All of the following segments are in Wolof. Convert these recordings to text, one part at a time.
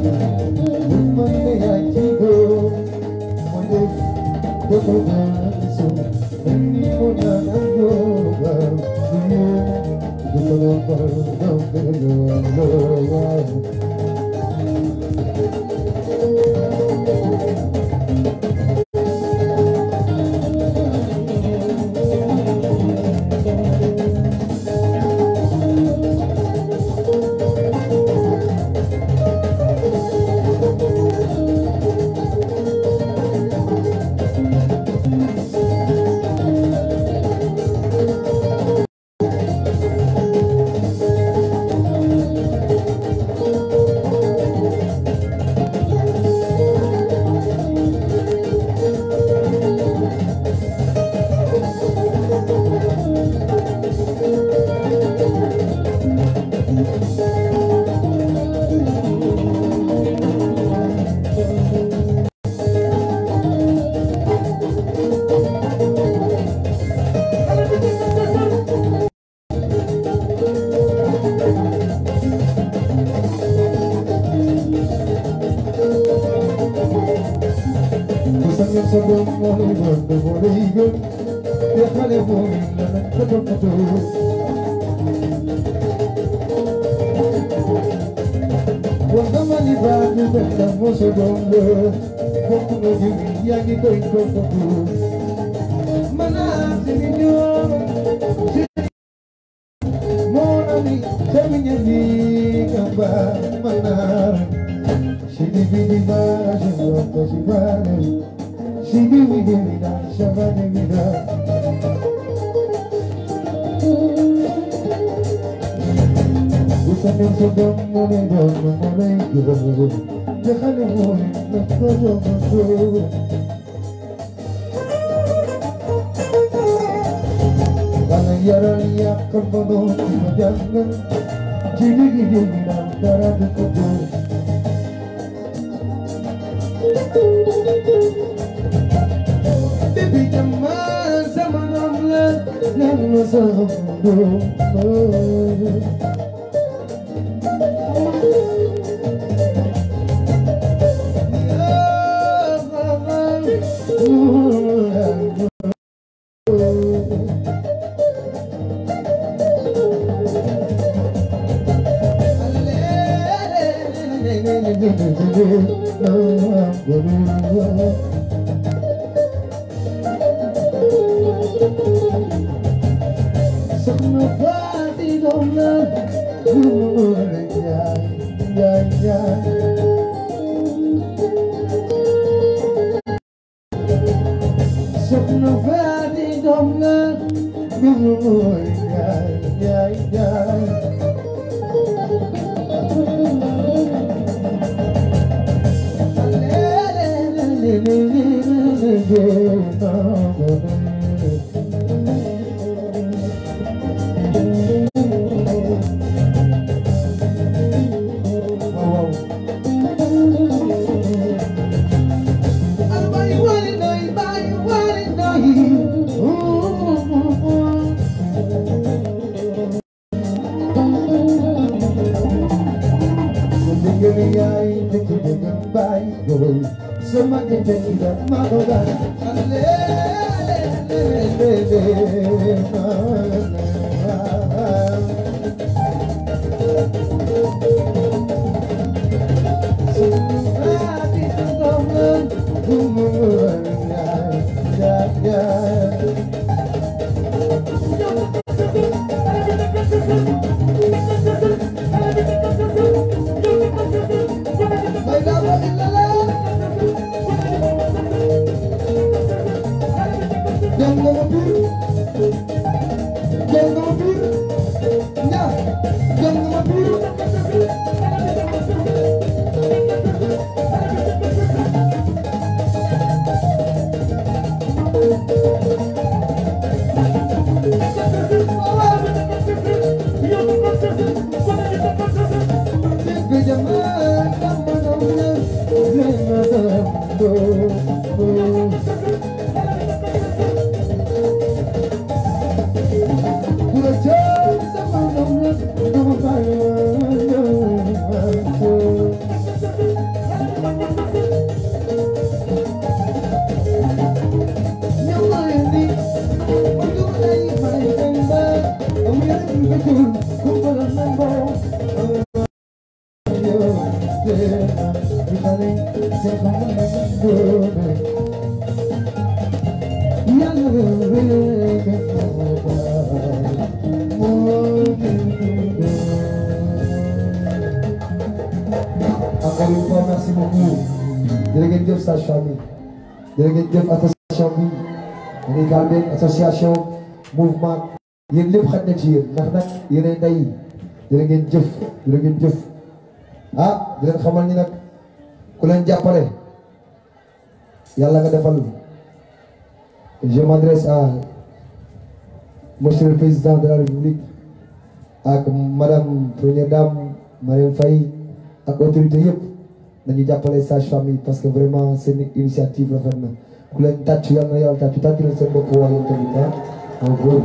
Thank you. xale seen xale doone yàlla rek encore une fois merci beaucoup jërë ngeen jëf sage famille jërë ngeen jëf association bi dañuy gaal benn association mouvement yéen lépp xaj na ci yéen ndax nag yéenay ndey jërë ngeen jëf jërë ngeen jëf ah di leen xamal ni nag ku leen jàppale yàlla nga defal je m'adresse à monsieur le président de la république ak madame première dame Marième Faye ak autorité yëpp nañu jàppale sage famille parce que vraiment seen initiative rafet na ku leen tàcc yàlla na yàlla tàcc tàcc leen seen bopp waa yéen tamit ah en gros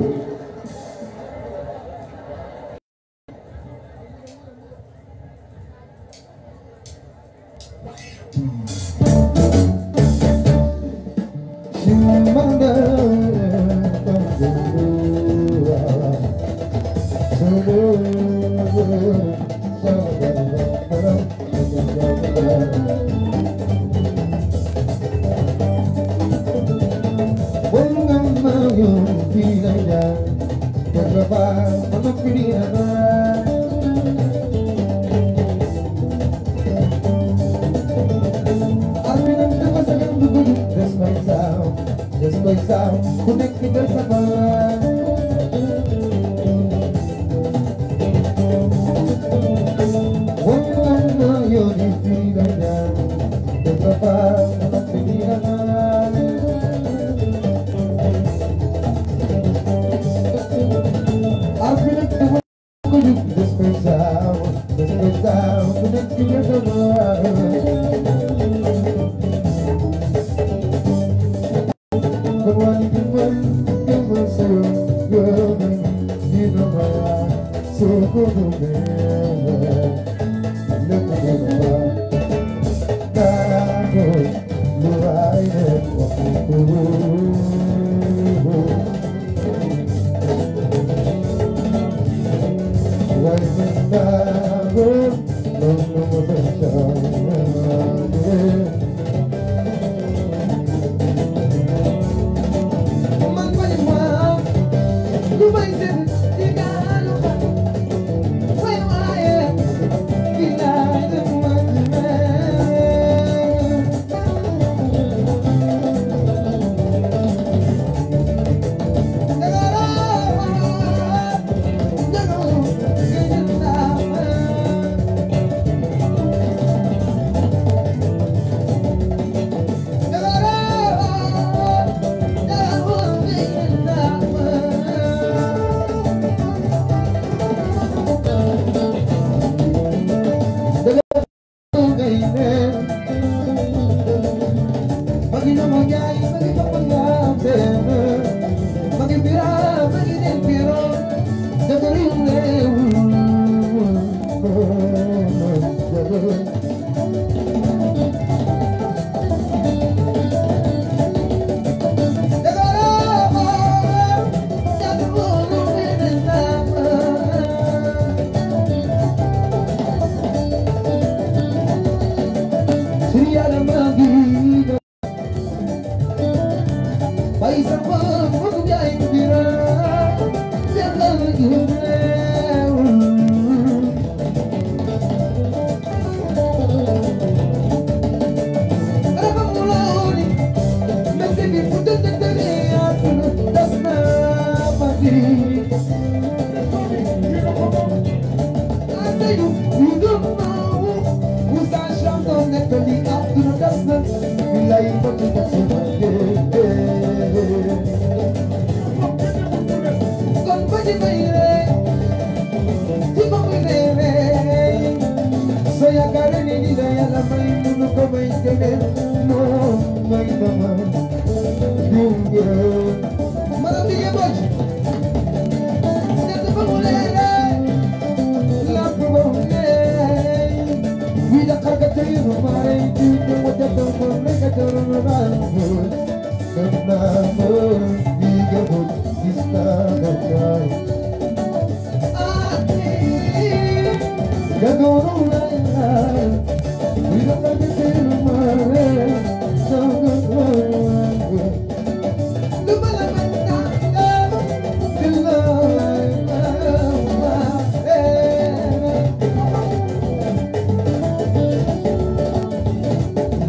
We don't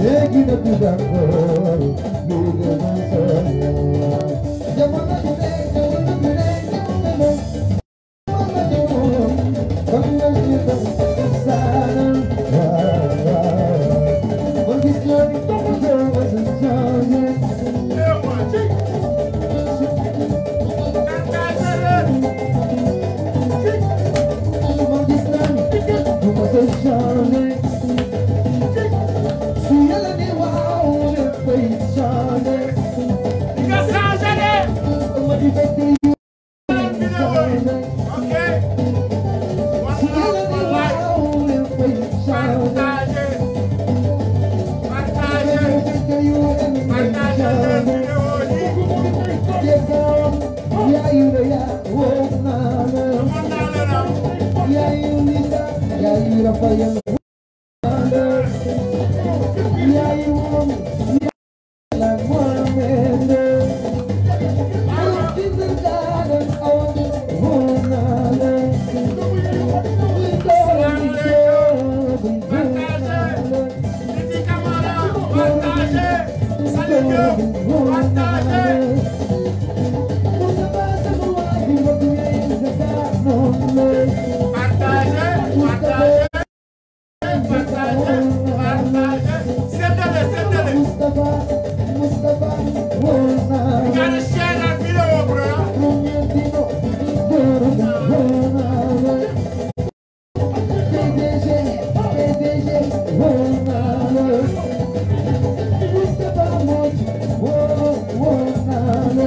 léegi na du d'accord léegi na solo jamono ju ne jamono ju ne jamono jamono jamono kon nga ñu ko saanal waaw waaw man gis naa ni yow ma sa jaane man gis naa ni yow ma sa jaane su yàlla ni waaw léppay jaane ma di fekk yow jaane su yàlla ni waaw léppay jaane fekk yow jaane Jekam, yayu da ya, oh nana. Yayu Linda, yayu Rafael, nana. Yayu Mami, yayu la Mohammed. Oh, Linda, nana, oh, oh nana. Linda, Linda, Linda, nana. Mustafa sama waay, mbokk yi, Zaka, noonu. Mustafa, Mustafa, oh nana. Muñetino, Doroga, oh nana. PDG, PDG, oh nana. Mustafa Moj, oh, oh nana.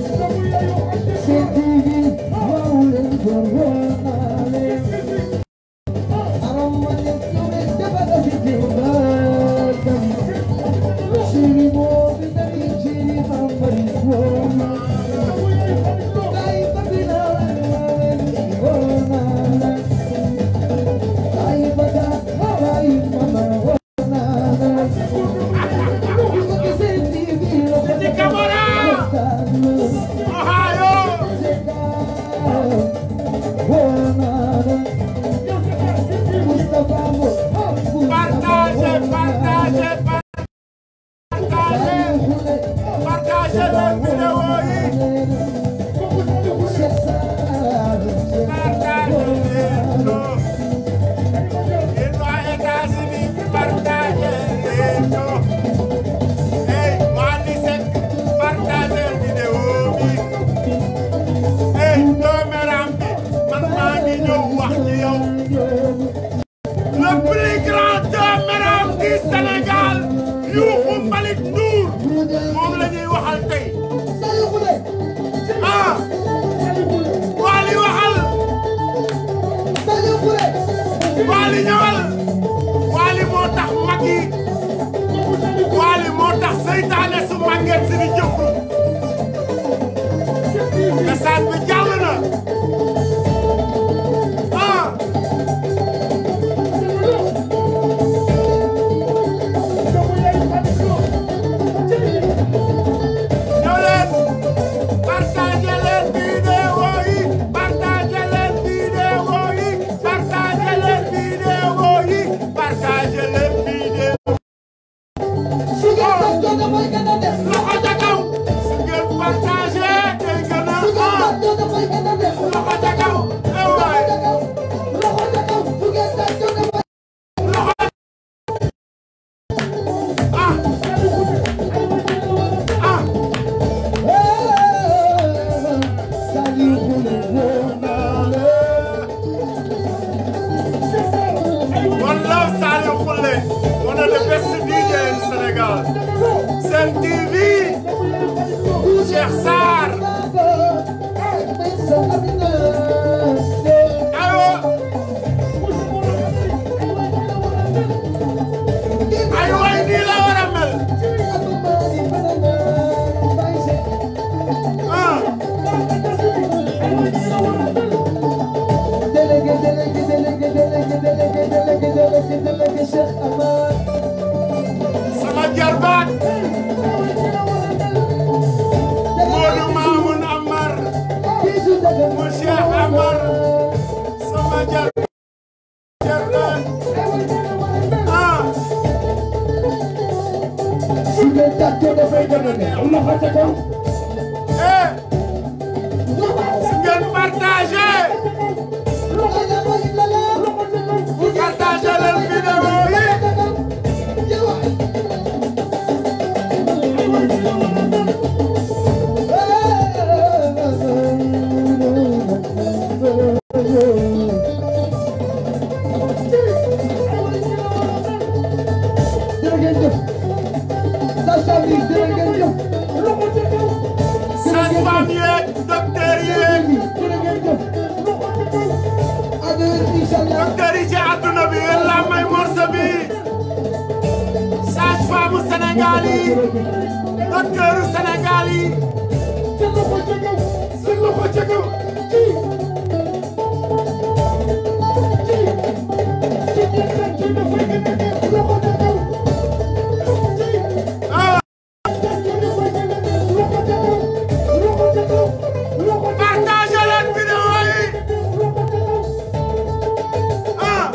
CTV, oh, Lengor, oh nana. Aram Malik, Yone, Jabada, Vijay, Shiri Mo, Vitali, Shiri Mambari, oh nana. Kai Babina, oh nana. Kai Bada, Kai Mama, oh nana. CTV, oh Le plus grand dooméram du Sénégal Youssou Malick Ndour moom la ñuy waxal tey ah Wally waxal Wally ñëwal Wally moo tax mag yi Wally moo tax seytaane su màgget si di jëfru message bi jàll na ah ñëw leen partagé leen vidéo yi partagé leen vidéo yi partagé leen vidéo yi partagé leen vidéo loxo ca kaw su ngeen partagé day gën a ah loxo ca kaw eh waay ah ah One love Saliou Khoulé one of the best DJ in Sénégal Sen TV Cheikh Sarr aywa ay waay nii la war a mel ah sama jarbaat moo su ngeen tàccee dafay gën a neex loxo ca kaw eh su ngeen partagé partagé leen vidéo yi jërë ngeen jëf Sacha bi jërë ngeen jëf sage-femme yeeg docteur yeeg jërë ngeen jëf adeur inshallah docteur yi ci àdduna bi yéen la may morso bi sage-femme Sénégal yi docteur Sénégal yi seen loxo ca kaw ah partagé leen vidéo yi ah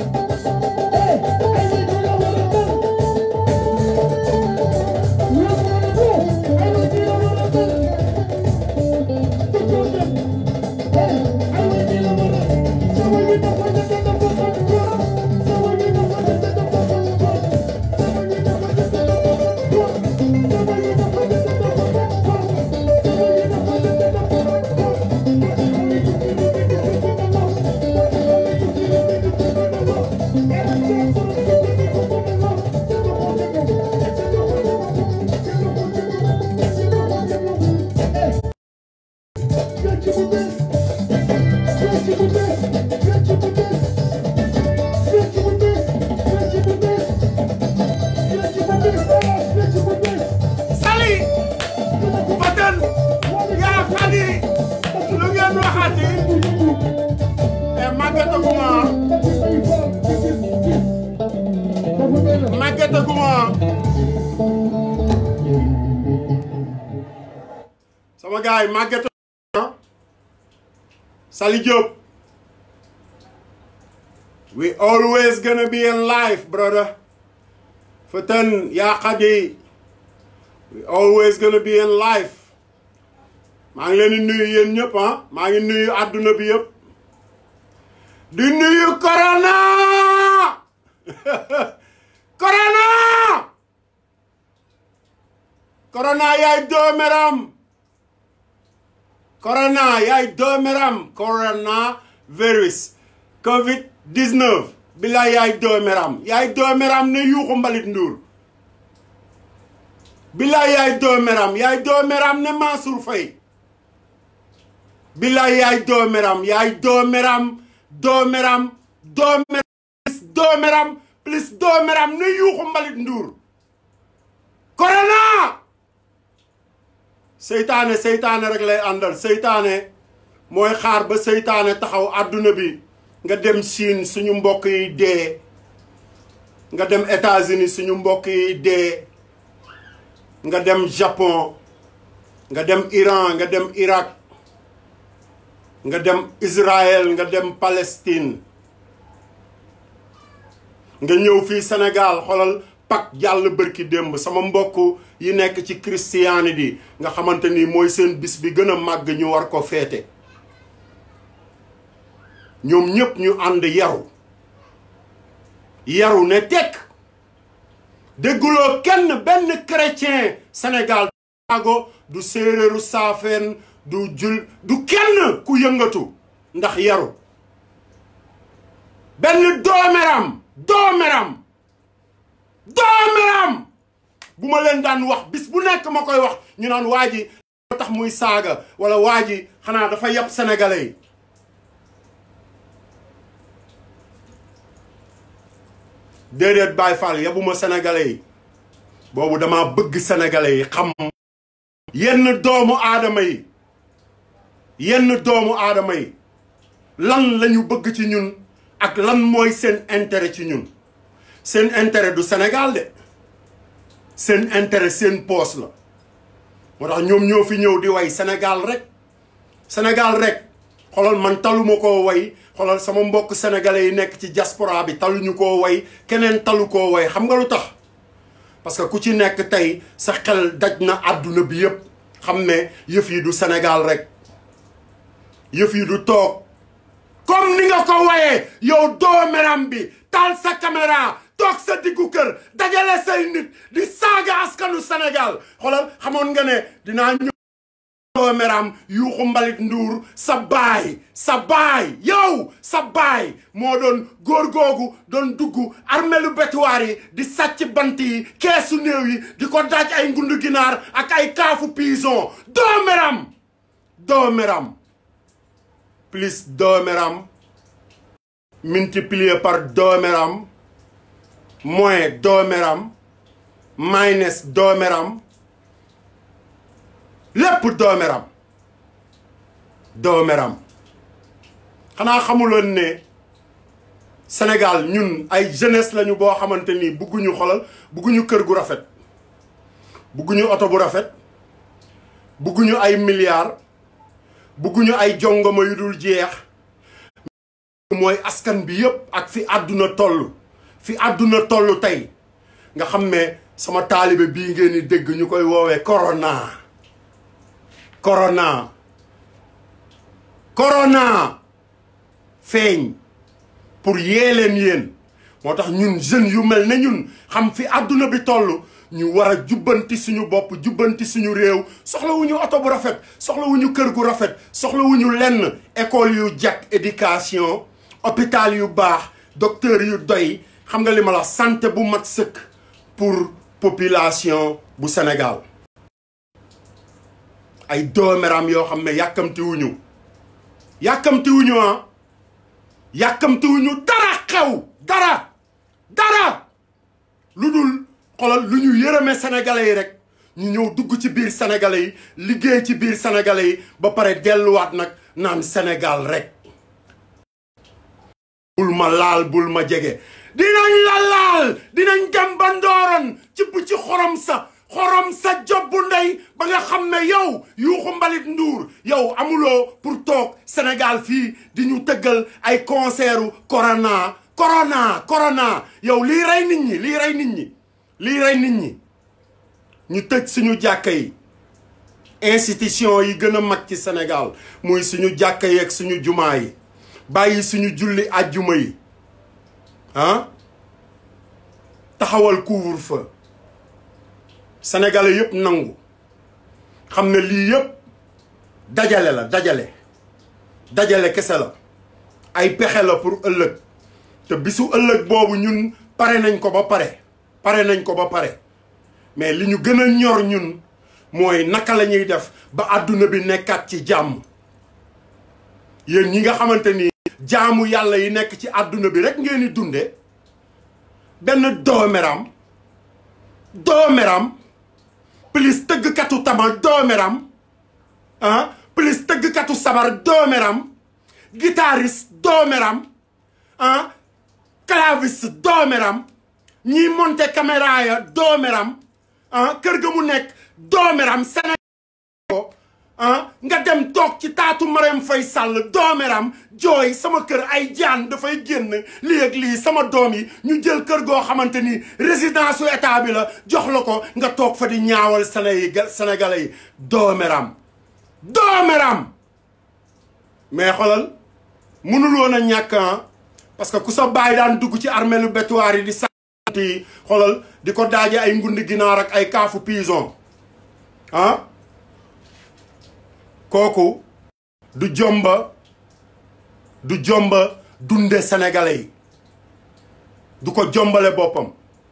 Sali Fatan yaa xadi lu ngeen waxati e màggataguma màggataguma sama gaay màggataguma Sali Diop we always gonna be in life brother Fatan yaa xadi we always gonna be in life maa ngi leen di nuyu yéen ñëpp ah maa ngi nuyu àdduna bi yëpp di nuyu corona corona corona yaay doomeram corona yaay doomeram corona virus covid 19 bila yaay doomeram yaay doomeram ne yuuxu mbalit nduur bilaay yaay doomeram yaay doomeram ne Mansour Faye bilaay yaay doomeram yaay doomeram doomeram doomeram plus doomeram plus doomeram ne yuuxu mbalit nduur corona seytaane seytaane rek lay àndal seytaane mooy xaar ba seytaane taxaw àdduna bi nga dem Chine suñu mbokk yi dee nga dem États-Unis suñu mbokk yi dee nga dem Japon nga dem Iran nga dem Irak nga dem Israël nga dem Palestine nga ñëw fii Sénégal xoolal pak jàll bërki démb sama mbokk yi nekk ci christianité nga xamante ni mooy seen bis bi gën a màgg ñu war ko feete ñoom ñépp ñu ànd yaru yaru ne tekk dégguloo kenn benn chrétien Sénégal ago du séeréeru saafeen du jul du kenn ku yëngatu ndax yaru benn doomeram doomeram doomeram bu ma leen daan wax bis bu nekk ma koy wax ñu naan waa ji tax muy saaga wala waa ji xanaa dafa yab sénégalais yi déedéet Baye Fall yabuma sénégalais yi boobu dama bëgg sénégalais yi xam yenn doomu aadama yi yenn doomu aadama yi lan lañu bëgg ci ñun ak lan mooy seen intérêt ci ñun seen intérêt du Sénégal de seen intérêt seen poos la moo tax ñoom ñoo fi ñëw di way Sénégal rek Sénégal rek xoolal man taluma koo way xoolal sama mbokk sénégalais yi nekk ci diaspora bi taluñu koo way keneen talu koo way xam nga lu tax parce que ku ci nekk tey sa xel daj na àdduna bi yépp xam ne yëf yi du Sénégal rek yëf yi du toog comme ni nga ko wayee yow doomeram bi taal sa caméra toog sa diggu kër dajale say nit di saaga askanu Sénégal xoolal xamoon nga ne dinaa ñëw doomeram yuuxu mbalit nduur sa baay sa baay yow sa baay moo doon góor googu doon dugg armelu betuwaar yi di sàcc bant yi keesu néew yi di ko daaj ay ngundu ginaar ak ay kaafu pison doomeram doomeram plus doomeram multiplié par doomeram moins doomeram minus doomeram lépp doomeram doomeram xanaa xamuloon ne Sénégal ñun ay jeunesse lañu boo xamante ni bugguñu xolal bugguñu kër gu rafet bugguñu oto bu rafet bugguñu ay milliards bugguñu ay jongoma yu dul jeex mooy askan bi yépp ak fi àdduna toll fi àdduna toll tey nga xam ne sama taalibe bii ngeen di dégg ñu koy woowee corona corona corona feeñ pour yee leen yéen moo tax ñun jeunes yu mel ne ñun xam fi àdduna bi toll ñu war a jubbanti suñu bopp jubbanti suñu réew soxlawuñu oto bu rafet soxlawuñu kër gu rafet soxlawuñu lenn école yu jag éducation hôpital yu baax docteur yu doy xam nga li ma la santé bu mat sëkk pour population bu Sénégal ay doomeram yoo xam ne yàkkamtiwuñu yàkkamtiwuñu ah yàkkamtiwuñu dara xew dara dara lu dul xoolal lu ñu yërëme sénégalais yi rek ñu ñëw dugg ci biir sénégalais yi liggéey ci biir sénégalais yi ba pare delluwaat nag naan Sénégal rek bul ma laal bul ma jege dinañ la laal dinañ dem ba ndooroon ci bu ci xorom sa xorom sa jobbu ndey ba nga xam ne yow yuuxu mbalit nduur yow amuloo pour toog Sénégal fii di ñu tëggal ay concertu corona corona corona yow lii rey nit ñi lii rey nit ñi lii rey nit ñi ñu tëj suñu jàkka yi institution yi gën a mag ci Sénégal muy suñu jàkka yi ak suñu jumaa yi bàyyi suñu julli àjjuma yi ah taxawal couvre-feu sénégalais yëpp nangu xam ne lii yëpp dajale la dajale dajale kese la ay pexe la pour ëllëg te bisu ëllëg boobu ñun pare nañ ko ba pare pare nañ ko ba pare mais li ñu gën a ñor ñun mooy naka la ñuy def ba àdduna bi nekkaat ci jàmm yéen ñi nga xamante ni jaamu yàlla yi nekk ci àdduna bi rek ngeen di dunde benn doomeram doomeram plus tëggkatu tama doomeram ah plus tëggkatu sabar doomeram guitariste doomeram ah claviste doomeram ñiy monter caméra ya doomeram ah kër ga mu nekk doomeram Sénégal ah nga dem toog ci taatu Marème Faye Sall doomeram jooy sama kër ay jaan dafay génn lii ak lii sama doom yi ñu jël kër goo xamante ni résidence su état bi la jox la ko nga toog fa di ñaawal Sénégal sénégalais yi doomeram doomeram mais xoolal mënul woon a ñàkk parce que ku sa baay daan dugg ci armeelu bétuwaar yi di sant yi xoolal di ko daaje ay ngundi ginaar ak ay kaafu pison ah kooku du jomba du jomba dunde sénégalais yi du ko jombale boppam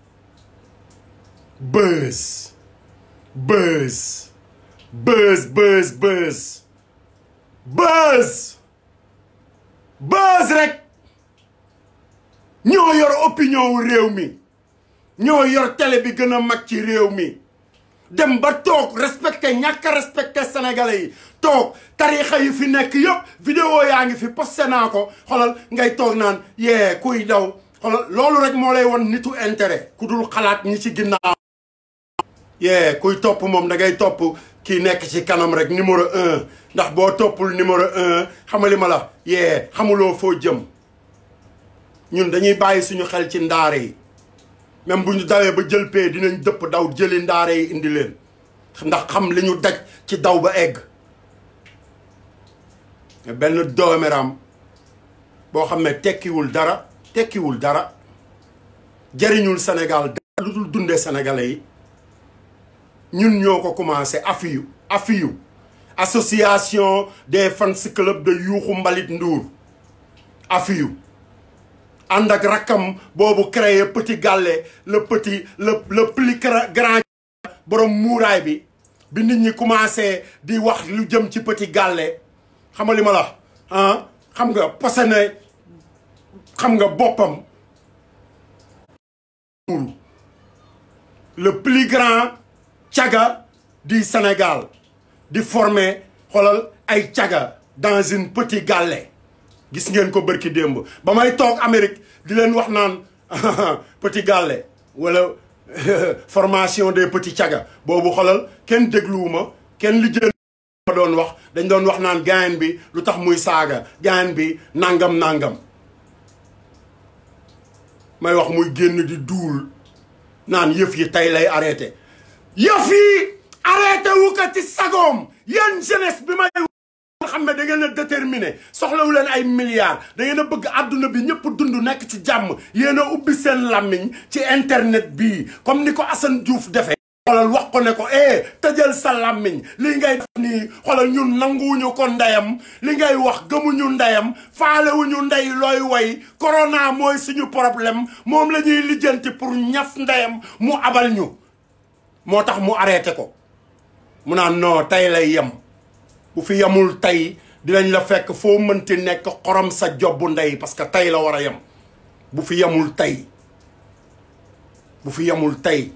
buzz buzz buzz buzz buzz buzz buzz rek ñoo yor opinion wu réew mi ñoo yor télé bi gën a mag ci réew mi dem ba toog respecté ñàkk a respecté sénégalais yi toog tarixa yi fi nekk yëpp vidéo yaa ngi fi posté naa ko xoolal ngay toog naan yee kuy daw xoolal loolu rek moo lay won nitu intérêt ku dul xalaat ñi ci ginnaaw yee kuy topp moom da ngay topp kii nekk ci kanam rek numéro un ndax boo toppul numéro un xamali ma la yee xamuloo foo jëm ñun dañuy bàyyi suñu xel ci ndaare yi même bu ñu dawee ba jël pee dinañ dëpp daw jëli ndaare yi indi leen ndax xam li ñu daj ci daw ba egg benn doomeram boo xam ne tekkiwul dara tekkiwul dara jariñul Sénégal dara lu dul dundee sénégalais yi ñun ñoo ko commencé afiyu afiyu association des fans club de yuuxu mbalit nduur afiyu ànd ak rakkam boobu créé petit gàlle le petit le le plus grand borom muuraay bi bi nit ñi commencé di wax lu jëm ci petit gàlle xam nga li ma la ah xam nga posene xam nga boppam le plus grand caga du Sénégal di former xoolal ay caga dans une petit gàlle gis ngeen ko bërki démb ba may toog Amérique di leen wax naan petit gàlle wala formation des petits caga boobu xoolal kenn dégluwuma kenn lijjël ma doon wax dañ doon wax naan gayen bi lu tax muy saaga gayen bi nangam nangam may wax muy génn di duul naan yëf yi tey lay arrêté yëf yi arrêté wu ko ci sagoom yéen jeunesse bi may nga xam ne da ngeen a déterminé soxlawu leen ay milliards da ngeen a bëgg àdduna bi ñëpp dund nekk ci jàmm yéen a ubbi seen làmmiñ ci internet bii comme ni ko Assane Diouf defee xoolal wax ko ne ko eh tëjal sa làmmiñ li ngay def nii xoolal ñun nanguwuñu ko ndeyam li ngay wax gëmuñu ndeyam faalewuñu ndey looy woy corona mooy suñu problème moom la ñuy lijjanti pour ñaf ndeyam mu abal ñu moo tax mu arrêté ko mu naan non tey lay yem bu fi yemul tey dinañ la fekk foo mënti nekk xorom sa jobbu ndey parce que tey la war a yem bu fi yemul tey bu fi yemul tey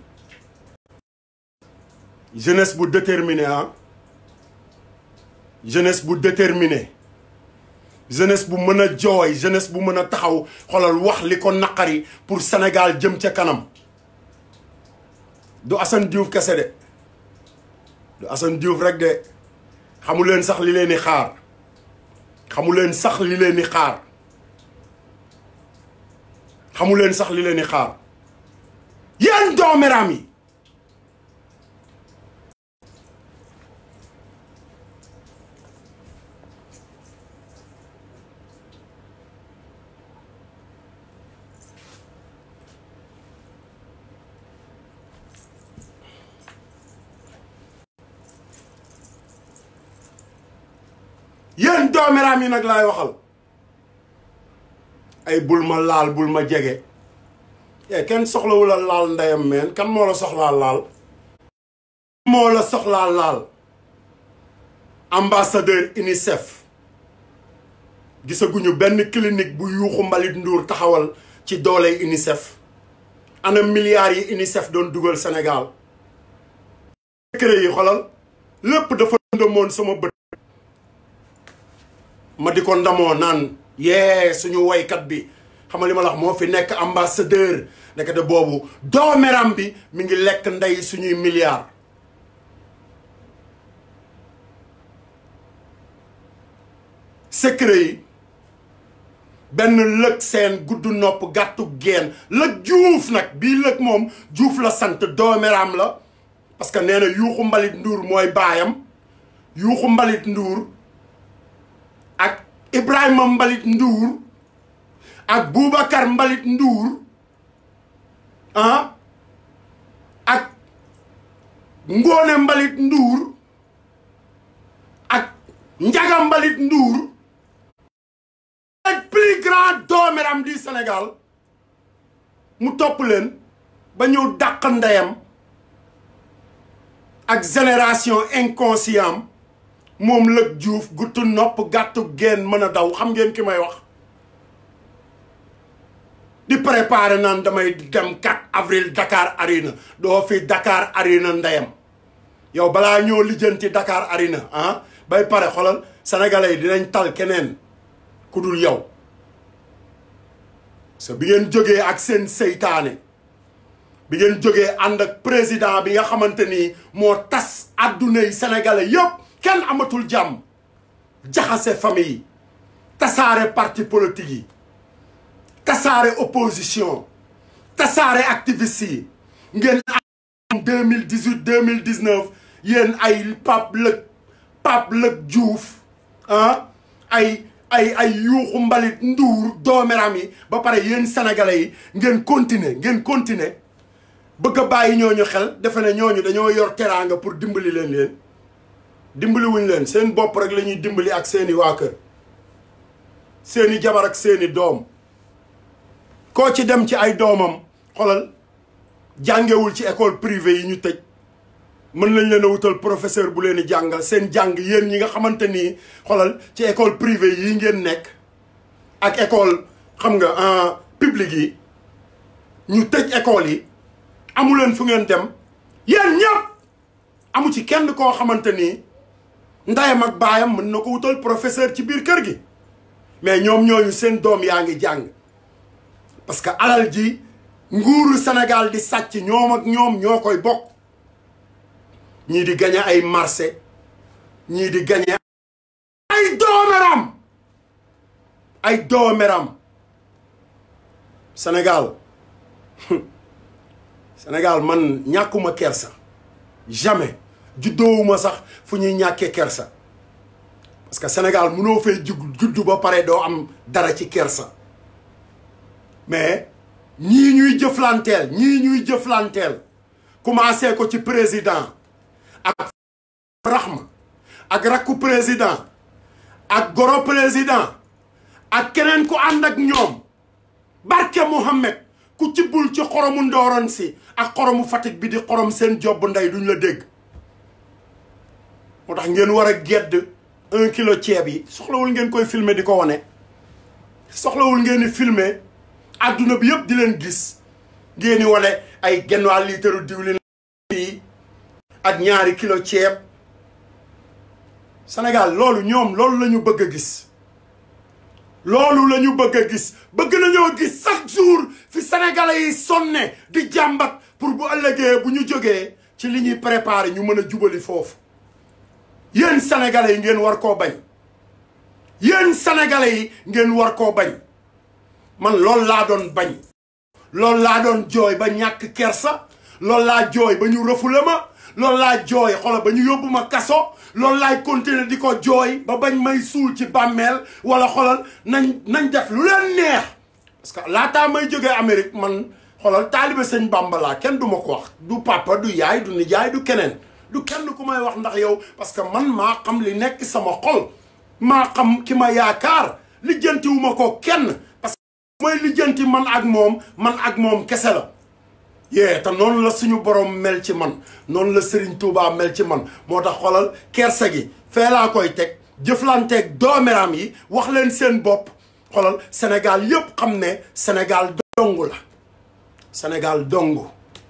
jeunesse bu déterminé ah jeunesse bu déterminé jeunesse bu mën a jooy jeunesse bu mën a taxaw xoolal wax li ko naqari pour Sénégal jëm ca kanam du Assane Diouf kese de du Assane Diouf rek de xamu leen sax li leen di xaar xamu leen sax li leen di xaar xamu leen sax li leen di xaar yéen dooméram yi yéen doomeraam yi nag laay waxal ay bul ma laal bul ma jege e kenn soxlawu la laal ndeyam meen kan moo la soxlaa laal moo la soxlaa laal ambassadeur UNICEF gisaguñu benn clinique bu yuuxu mbalit nduur taxawal ci dooley UNICEF ana milliards yi UNICEF doon dugal Sénégal secret yi xolal lépp dafa ndëmoon sama bët ma di ko ndamoo naan yee suñu woykat bi xam nga li ma la wax moo fi nekk ambassadeur nekk de boobu doomeram bi mi ngi lekk ndey suñuy milliards secret yi benn lëg seen gudd nopp gàttu geen lëg juuf nag bii lëg moom juuf la sant doomeram la parce que nee na yuuxu mbalit nduur mooy baayam yuuxu mbalit nduur ak Ibrahima Mbalit Nduur ak Boubacar Mbalit Nduur ah ak Ngóone Mbalit Nduur ak Njaga Mbalit Nduur le plus grand dooméram du Sénégal mu topp leen ba ñëw dàq ndeyam ak génération inconscient moom lëg juuf guttu nopp gàttu geen mën a daw xam ngeen ki may wax di préparer naan damay dem 4 avril Dakar Arena doo fi Dakar Arena ndeyam yow balaa ñoo lijjanti Dakar Arena ah bay pare xolal sénégalais yi dinañ tal keneen ku dul yow so bi ngeen jógee ak seen seytaane bi ngeen jógee ànd ak président bi nga xamante ni moo tas adduna yi sénégalais yëpp kenn amatul jàmm jaxase famille yi tasaare parti politique yi tasaare opposition tasaare activiste yi ngeen am deux mille dix huit deux mille dix neuf yéen ay Pape Lëg Pape Lëg Diouf ah ay ay ay yuuxu mbalit nduur doomeram yi ba pare yéen sénégalais yi ngeen continuer ngeen continuer bëgg a bàyyi ñooñu xel defe ne ñooñu dañoo yor teraanga pour dimbali leen leen dimbali wuñ leen seen bopp rek la ñuy dimbali ak seeni waa kër seeni jabar ak seeni doom koo ci dem ci ay doomam xolal jàngewul ci école privée yi ñu tëj mën nañ leen a wutal professeur bu leen di jàngal seen jàng yéen ñi nga xamante ni xolal ci école privée yi ngeen nekk ak école xam nga en public yi ñu tëj école yi amu leen fu ngeen dem yéen ñëpp amu ci kenn koo xamante ni ndayam ak baayam mën na ko wutal professeur ci biir kër gi mais ñoom ñooñu seen doom yaa ngi jàng parce que alal ji nguuru Sénégal di sàcc ñoom ak ñoom ñoo koy bokk ñii di gañe ay marché ñii di gañe ay doomeram ay doomeram Sénégal Sénégal man ñàkkuma kersa jamais juddoowuma sax fu ñuy ñàkkee kersa parce que Sénégal mënoo fay jug juddu ba pare doo am dara ci kersa mais ñii ñuy jëflanteel ñii ñuy jëflanteel commencé ko ci président ak raxma ak rakku président ak goro président ak keneen ku ànd ak ñoom barke Mouhamed ku ci bul ci xoromu ndooron si ak xoromu Fatick bi di xorom seen jobb ndey duñ la dégg moo tax ngeen war a gedd un kilo ceeb yi soxlawul ngeen koy filmer di ko wane soxlawul ngeen di filmer adduna bi yëpp di leen gis ngeen di wane ay genn waa liitaru diwlin yi ak ñaari kilo ceeb Sénégal loolu ñoom loolu la ñu bëgg a gis loolu la ñu bëgg a gis bëgg nañoo gis chaque jour fi sénégalais yi sonne di jàmbat pour bu ëllëgee bu ñu jógee ci li ñuy préparer ñu mën a jubali foofu yéen sénégalais yi ngeen war koo bañ yéen sénégalais yi ngeen war koo bañ man loolu laa doon bañ loolu laa doon jooy ba ñàkk kersa loolu laa jooy ba ñu rëfule ma loolu laa jooy xoolal ba ñu yóbbu ma kaso loolu laay continuer di ko jooy ba bañ may suul ci bàmmeel wala xoolal nañ nañ def lu leen neex parce que laataa may jógee Amérique man xoolal taalibe sëñ Bàmba laa kenn du ma ko wax du papa du yaay du nijaay du keneen du kenn ku may wax ndax yow parce que man maa xam li nekk sama xol maa xam ki ma yaakaar lijjantiwuma ko kenn parce que mooy lijjanti man ak moom man ak moom kese la yee te noonu la suñu borom mel ci man noonu la Serigne Touba mel ci man moo tax xolal kersa gi fee laa koy teg jëflanteeg doomeram yi wax leen seen bopp xolal Sénégal yëpp xam ne Sénégal dongu la Sénégal dongu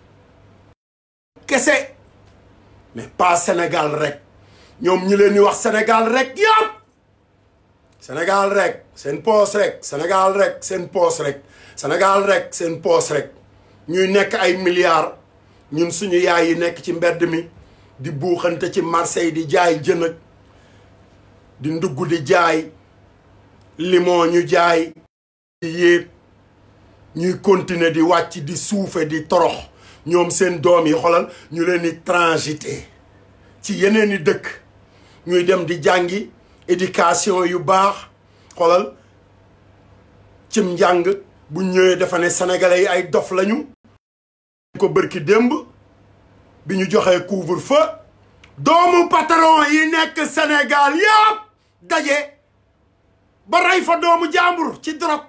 kese mais pas Sénégal rek ñoom ñi leen di wax Sénégal rek yëpp Sénégal rek seen poos rek Sénégal rek seen poos rek Sénégal rek seen poos rek ñuy nekk ay milliards ñun suñu yaay yi nekk ci mbedd mi di buuxante ci marché yi di jaay jën ak di ndugg di jaay limon ñu jaay di yéeg ñuy continuer di wàcc di suufe di torox ñoom seen doom yi xolal ñu leen di transiter ci yeneen i dëkk ñuy dem di jàngi éducation yu baax xolal cim njàng bu ñëwee dafa ne sénégalais yi ay dof lañu ko bërki démb bi ñu joxee couvre-feu doomu patron yi nekk Sénégal yëpp daje ba rey fa doomu jàmbur ci drogue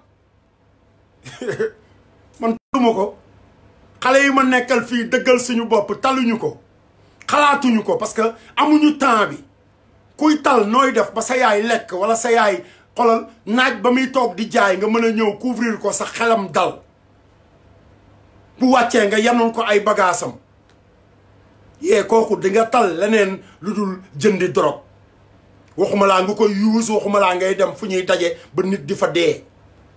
man taluma ko xale yi ma nekkal fii dëggal suñu bopp taluñu ko xalaatuñu ko parce que amuñu temps bi kuy tal nooy def ba sa yaay lekk wala sa yaay xolal naaj ba muy toog di jaay nga mën a ñëw couvrir ko sa xelam dal bu wàccee nga yanoon ko ay bagaasam yee kooku di nga tal leneen lu dul jëndi drogue waxuma laa nga koy yuus waxuma laa ngay dem fu ñuy daje ba nit di fa dee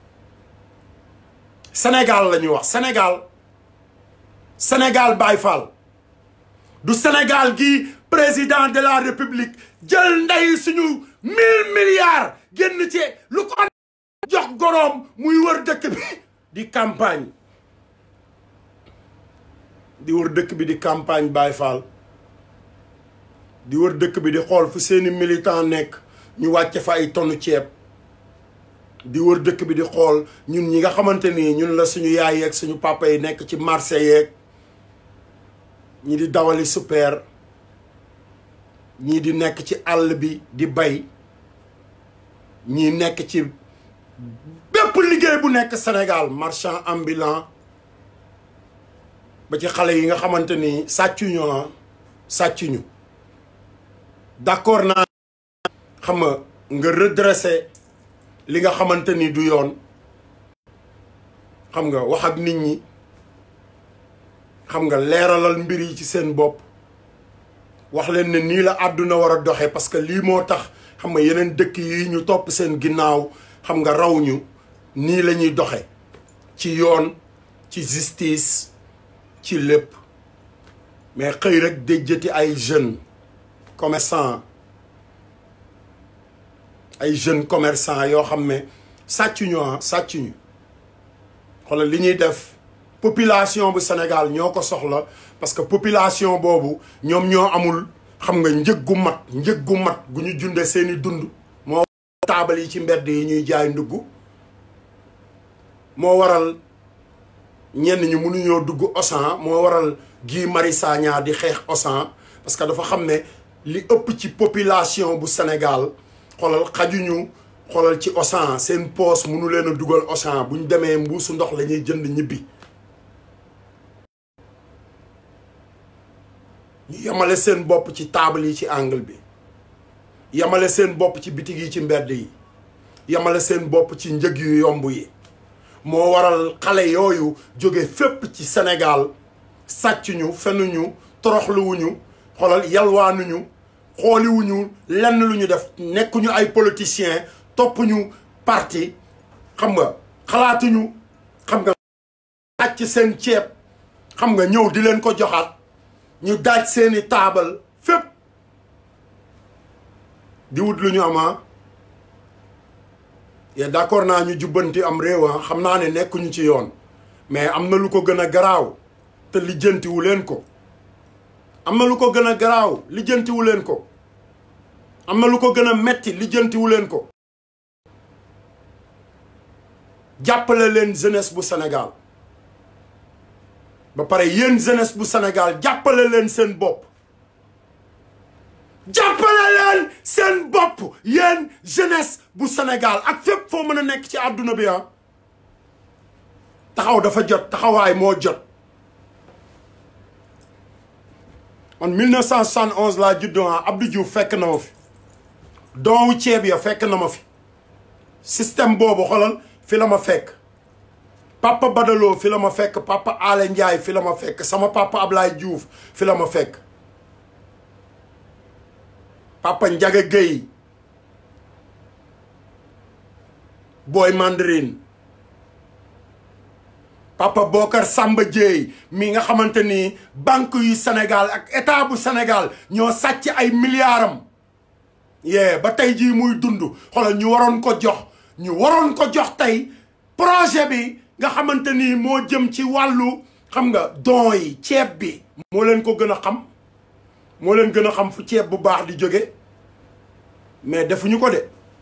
Sénégal la ñuy wax Sénégal Sénégal Baye Fall du Sénégal gi président de la République jël ndey suñu mille milliards génn ci lu ko jox goroom muy wër dëkk bi di campagne di wër dëkk bi di campagne Baye Fall di wër dëkk bi di xool fu seeni militant nekk ñu wàcce fa ay tonnu ceeb di wër dëkk bi di xool ñun ñi nga xamante ni ñun la suñu yaay yeeg suñu papa yi nekk ci marché yeeg ñi di dawali super ñii di nekk ci àll bi di bay ñii nekk ci bépp liggéey bu nekk Sénégal marchand ambulant ba ci xale yi nga xamante ni sàccuñu ah sàccuñu d'accord naa xam nga nga redresser li nga xamante ni du yoon xam nga wax ak nit ñi xam nga leeralal mbir yi ci seen bopp wax leen ne nii la àdduna war a doxee parce que lii moo tax xam nga yeneen dëkk yi ñu topp seen ginnaaw xam nga raw ñu nii la ñuy doxe ci yoon ci justice ci lépp mais xëy rek déjjati ay jeunes commerçants ay jeunes commerçants yoo xam ne sàccuñu ah sàccuñu xoolal li ñuy def population bu Sénégal ñoo ko soxla parce que population boobu ñoom ñoo amul xam nga njëg gu mat njëg gu mat gu ñu junde seeni dund moo taabal yi ci mbedd yi ñuy jaay ndugg moo waral ñenn ñu mënuñoo dugg Auchan moo waral Guy Marius Sagna di xeex Auchan parce que dafa xam ne li ëpp ci population bu Sénégal xoolal xajuñu xoolal ci Auchan seen poos mënu leen a dugal Auchan bu ñu demee mbuusu ndox la ñuy jënd ñibbi ñu yemale seen bopp ci taabal yi ci angle bi yemale seen bopp ci bitig yi ci mbedd yi yemale seen bopp ci njëg yu yomb yi moo waral xale yooyu jóge fépp ci Sénégal sàccuñu fenuñu toroxluwuñu xoolal yalwaanuñu xooliwuñu lenn lu ñu def nekkuñu ay politiciens toppuñu parti xam nga xalaatuñu xam nga sàcc seen ceeb xam nga ñëw di leen ko joxaat ñu daaj seeni taabal fépp di wut lu ñu ama ye d'accord naa ñu jubbanti am réew xam naa ne nekkuñu ci yoon mais am na lu ko gën a garaaw te lijjantiwu leen ko am na lu ko gën a garaaw lijjantiwu leen ko am na lu ko gën a metti lijjantiwu leen ko jàppale leen jeunesse bu Sénégal ba pare yéen jeunesse bu Sénégal jàppale leen seen bopp jàppale leen seen bopp yéen jeunesse bu Sénégal ak fépp foo mën a nekk ci àdduna bi ah taxaw dafa jot taxawaay moo jot man 1971 laa juddoo ah Abdou Diouf fekk na ma fi doowu ceeb ya fekk na ma fi système boobu xolal fi la ma fekk papa Badaloo fi la ma fekk papa Ale Ndiaye fi la ma fekk sama papa Ablaye Diouf fi la ma fekk papa Ndiaga Gueye Boy Mandarine papa Bokar Samba Dieye mi nga xamante ni banque yu Sénégal ak état bu Sénégal ñoo sàcc ay milliardam yee ba tey jii muy dund xoolal ñu waroon ko jox ñu waroon ko jox tey projet bi nga xamante ni moo jëm ci wàllu xam nga don yi ceeb bi moo leen ko gën a xam moo leen gën a xam fu ceeb bu baax di jóge mais defuñu ko de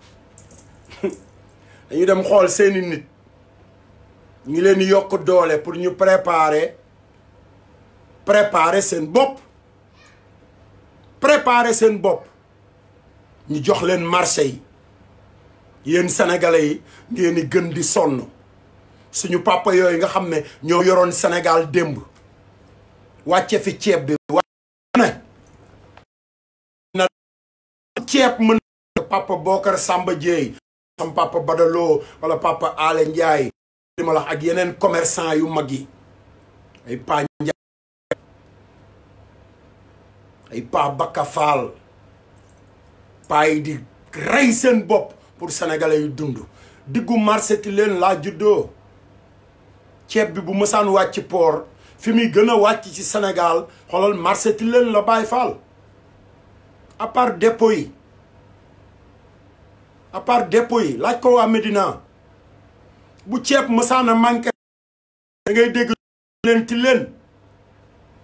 dañu dem xool seeni nit ñu leen di yokk doole pour ñu préparer préparer seen bopp préparer seen bopp ñu jox leen marché yi yéen sénégalais yi ngeen di gën di sonn suñu papa yooyu nga xam ne ñoo yoroon Sénégal démb wàcce fi ceeb bi wàcce ne na ceeb mën papa Bokar Samba Dieye sam papa Badaloo wala papa Ale Ndiaye li ma la ak yeneen commerçant yu mag yi ay pa Ndiaye ay pa Bakka Fall pa yi di rey seen bopp pour sénégalais yu dund diggu marché ti leen laa juddoo ceeb bi bu mësaan wàcc port fi muy gën a wàcc ci Sénégal xoolal marché ti leen la Baye Fall à part dépôt yi à part dépôt yi laaj ko waa Médina bu ceeb mësaan a manqué da ngay dégg leen ti leen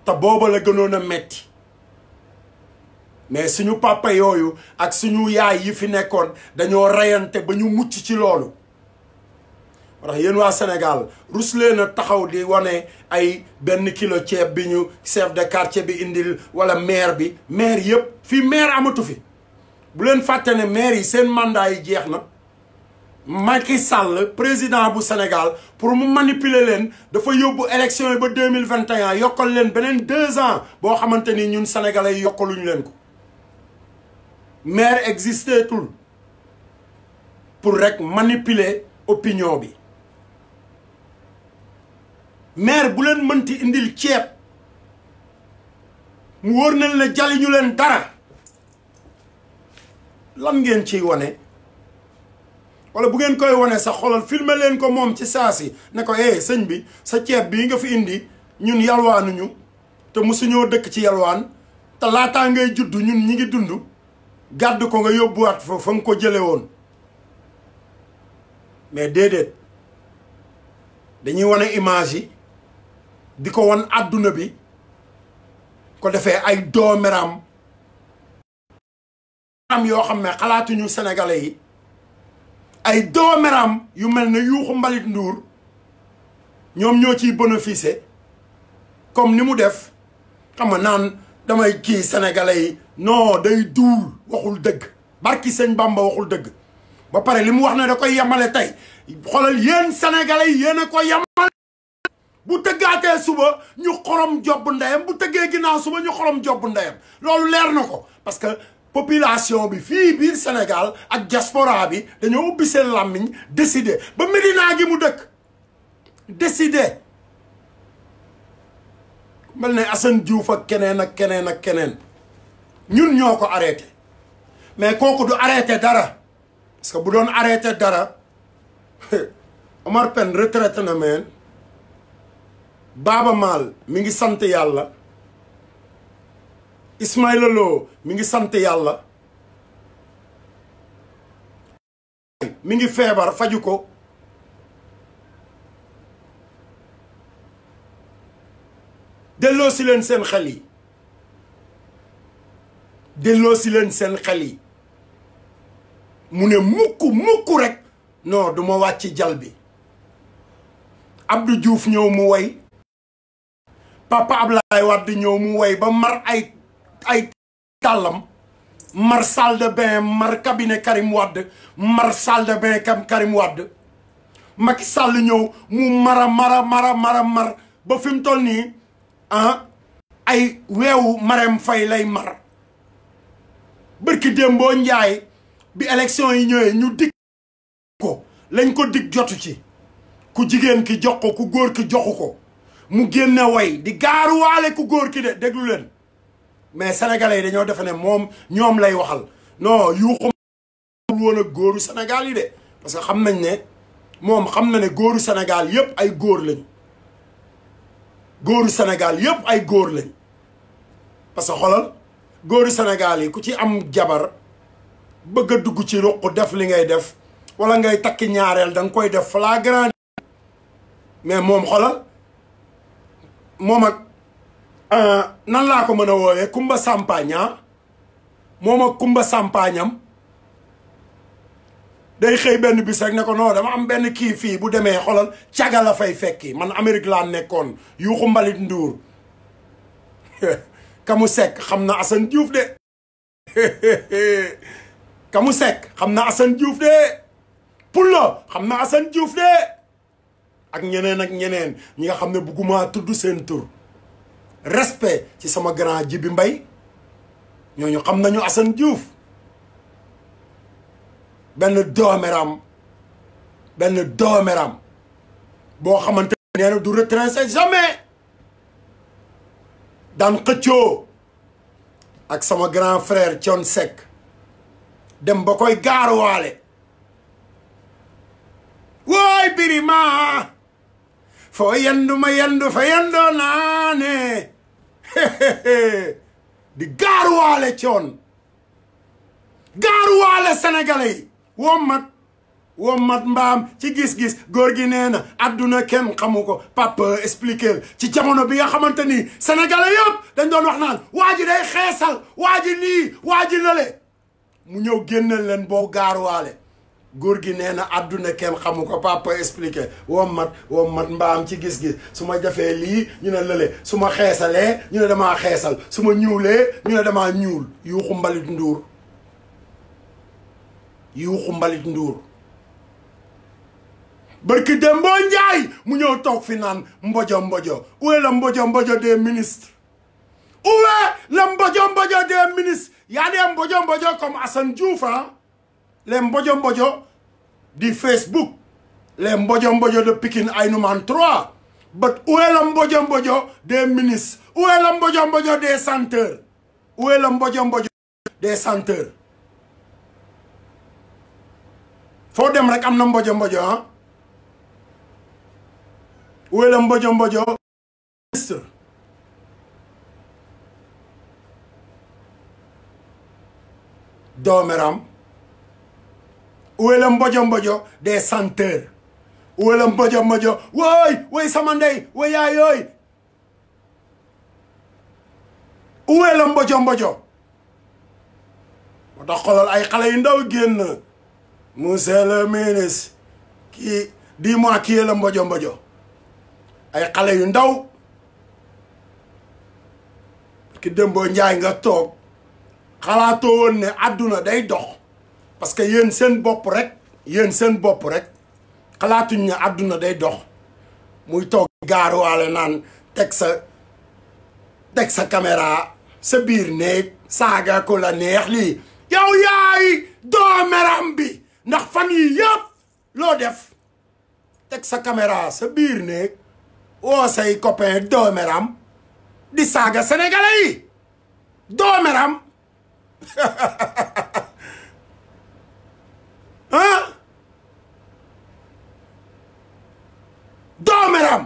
te booba la gënoon a metti mais suñu papa yooyu ak suñu yaay yi fi nekkoon dañoo reyante ba ñu mucc ci loolu ndax yéen waa Sénégal rus leen a taxaw di wane ay benn kilo ceeb bi ñu chef de quartier bi indil wala maire bi maire yëpp fii maire amatu fi bu leen fàtte ne maire yi seen mandat yi jeex na Macky Sall président bu Sénégal pour mu manipuler leen dafa yóbbu élection yi ba deux mille vingt et un yokkal leen beneen deux ans boo xamante ni ñun sénégalais yi yokkaluñu leen ko maire existé tul pour rek manipuler opinion bi maire bu leen mënti indil ceeb mu wóor nañ la jaliñu leen dara lan ngeen ciy wane wala bu ngeen koy wane sax xoolal filmer leen ko moom ci saa si ne ko eh sëñ bi sa ceeb bii nga fi indi ñun yalwaanuñu te mosuñoo dëkk ci yalwaan te laataa ngay judd ñun ñi ngi dund gàdd ko nga yóbbuwaat fa fa nga ko jële woon mais déedéet dañuy wane image yi di ko wan àdduna bi ko defee ay doomeram am yoo xam ne xalaatuñu sénégalais yi ay doomeram yu mel ne yuuxu mbalit nduur ñoom ñoo ciy bénéficier comme ni mu def xam nga naan damay kii sénégalais yi non day duul waxul dëgg barki sëñ Bamba waxul dëgg ba pare li mu wax ne da koy yemale tey xoolal yéen sénégalais yi yéen a ko yemale bu tëggaatee suba ñu xorom jobb ndeyam bu tëggee ginnaaw suba ñu xorom jobb ndeyam loolu leer na ko parce que population bi fii biir Sénégal ak diaspora bi dañoo ubbi seen làmmiñ décider ba Médina gi mu dëkk décider mel ne Assane Diouf ak keneen ak keneen ak keneen ñun ñoo ko arrêté mais kooku du arrêté dara parce que bu doon arrêté dara Omar Pène retraité na meen Baaba Maal mi ngi sant yàlla Ismaïla Lo mi ngi sant yàlla mi ngi feebar faju ko delloo si leen seen xel yi delloo si leen seen xel yi mu ne mukk mukk rek non du ma wàcc jal bi Abdou Diouf ñëw mu woy Papa Ablaye Wade ñëw mu woy ba mar ay ay tàllam mar salle de bain mar cabinet Karim Wade mar salle de bain kam Karim Wade Macky Sall ñëw mu mara mara mara mara mar ba fi mu toll nii ah ay weewu Marème Faye lay mar bërki démboo njaay bi élection yi ñëwee ñu dig ko lañ ko dig jotu ci ku jigéen ki jox ko ku góor ki joxu ko mu génne way di gaaruwaale ku góor ki de déglu leen mais sénégalais yi dañoo defe ne moom ñoom lay waxal non yuuxu woon ak góoru Sénégal yi de parce que xam nañ ne moom xam na ne góoru Sénégal yépp ay góor lañ góoru Sénégal yépp ay góor lañ parce que xoolal góoru Sénégal yi ku ci am jabar bëgg a dugg ci ruq def li ngay def wala ngay takki ñaareel da nga koy def flagrant mais moom xoolal moom ak nan laa ko mën a woowee Kumba Sampaña moom ak Kumba Sampañam day xëy benn bis rek ne ko non dama am benn kii fii bu demee xolal caga la fay fekki man Amérique laa nekkoon yuuxu mbalit nduur kamu sekk xam na Assane Diouf de kamu sekk xam na Assane Diouf de Pullo xam na Assane Diouf de ak ñeneen ak ñeneen ñi nga xam ne bugguma tudd seen tur respect ci sama grand Jibi Mbay ñooñu xam nañu Assane Diouf benn doomeram benn doomeram boo xamante nee na du retraité jamais daan xëccoo ak sama grand frère Thione Seck dem ba koy gaaruwaale wooy birima foo yendu ma yendu fa yendoo naane di gaaruwaale Thione gaaruwaale sénégalais yi woo mat wommat mbaam ci gis-gis góor gi nee na àdduna kenn xamu ko papa expliquer ci jamono bi nga xamante ni sénégalais yëpp dañ doon wax naan waa ji day xeesal waa ji lii waa ji lële mu ñëw génneel leen boo gaaruwaale góor gi nee na àdduna kenn xamu ko papa expliqué wommat wommat mbaam ci gis-gis su ma jafee lii ñu ne lële su ma xeesalee ñu ne damaa xeesal su ma ñuulee ñu ne damaa ñuul yuuxu mbalit nduur yuuxu mbalit nduur barki Dembo Njaay mu ñëw toog fi naan mbojo mbojo où est le mbojo mbojo des ministres où est le mbojo mbojo des ministres y a des mbojo mbojo comme Assane Diouf hein les mbojo mbojo du Facebook les mbojo mbojo de Pikine Aïnoumane 3 but où est le mbojo mbojo des ministres où est le mbojo mbojo des chanteurs où est le mbojo mbojo des chanteurs foo dem rek am na mbojo mbojo ah où est le mbojo mbojo ministre doomeram où est le mbojo mbojo des chanteurs où est le mbojo mbojo wooy wooy sama ndey wooy yaay yooy où est le mbojo mbojo moo tax xoolal ay xale yu ndaw génn monsieur le ministre kii dis-moi qui est le mbojo mbojo ay xale yu ndaw ki Dembo Njaay nga toog xalaatoo woon ne àdduna day dox parce que yéen seen bopp rek yéen seen bopp rek xalaatuñ ne àdduna day dox muy toog gaaruwaale naan teg sa teg sa caméra sa biir néeg saaga ko la neex lii yow yaay doomeram bi ndax fan yi yëpp loo def teg sa caméra sa biir néeg woo say copain doomeram di saaga sénégalais yi doomeram ah doomeram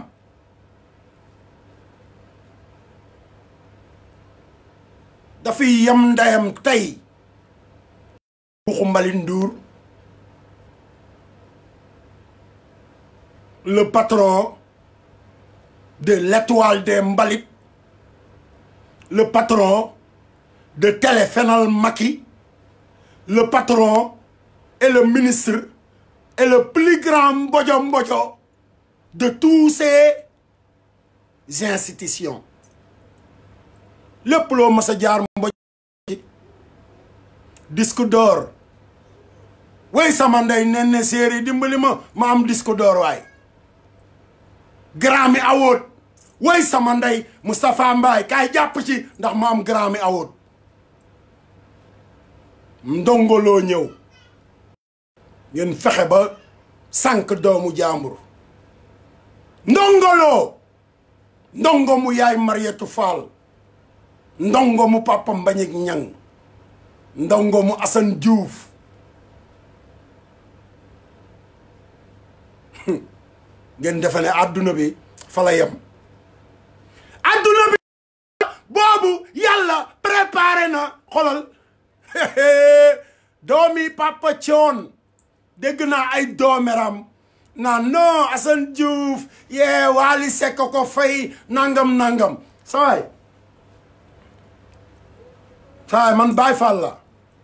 dafay yem ndeyam tey Xumbali Ndour le patron de l'étoile des mbalit le patron de Téléfénal Macky le patron et le ministre et le plus grand mbojo mbojo de tous ces institutions lépp loo mas a jaar mbojo disque d'or way sama ndey nen ne séeri dimbali ma ma am disque d'or waay Grammy Award way sama ndey Moustapha Mbaye kaay jàpp ci ndax ma am Grammy Award ndongoloo ñëw ngeen fexe ba sànq doomu jàmbur ndongoloo ndongo mu yaay Marietou Fall ndongo mu papa Mbagnick Niang ndongo mu Assane Diouf ngeen defe ne àdduna bi fa la yem àdduna bi boobu yàlla préparé na xolal doomi papa coon dégg naa ay doomeram naan non Assane Diouf yee Wally Seck ko fay nangam nangam sawaay sawaay man Baye Fall la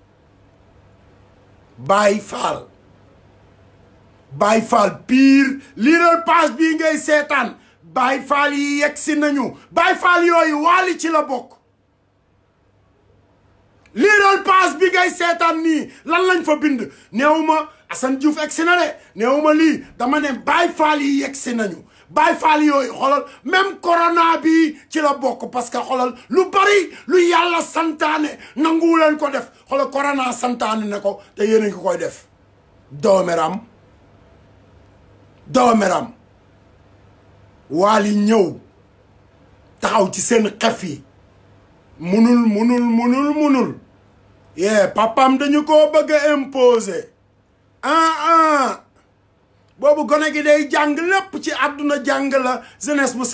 Baye Fall Baye Fall pire liiral page bii ngay seetaan Baye Fall yi yegg si nañu Baye Fall yooyu Wally ci la bokk liiral page bi ngay seetaan nii lan lañ fa bind néew ma Assane Diouf egg si na de néew ma lii dama ne Baye Fall yi yegg si nañu Baye Fall yooyu xoolal même corona bi ci la bokk parce que xoolal lu bari lu yàlla santaane nanguwu leen ko def xoolal corona santaane ne ko te yéen a ngi koy def doomeram doomeram Wally ñëw taxaw ci seen xef yi munul munul munul munul yee papam dañu ko bëgg a imposer ah ah boobu gone gi day jàng lépp ci àdduna jàng la jeunesse bu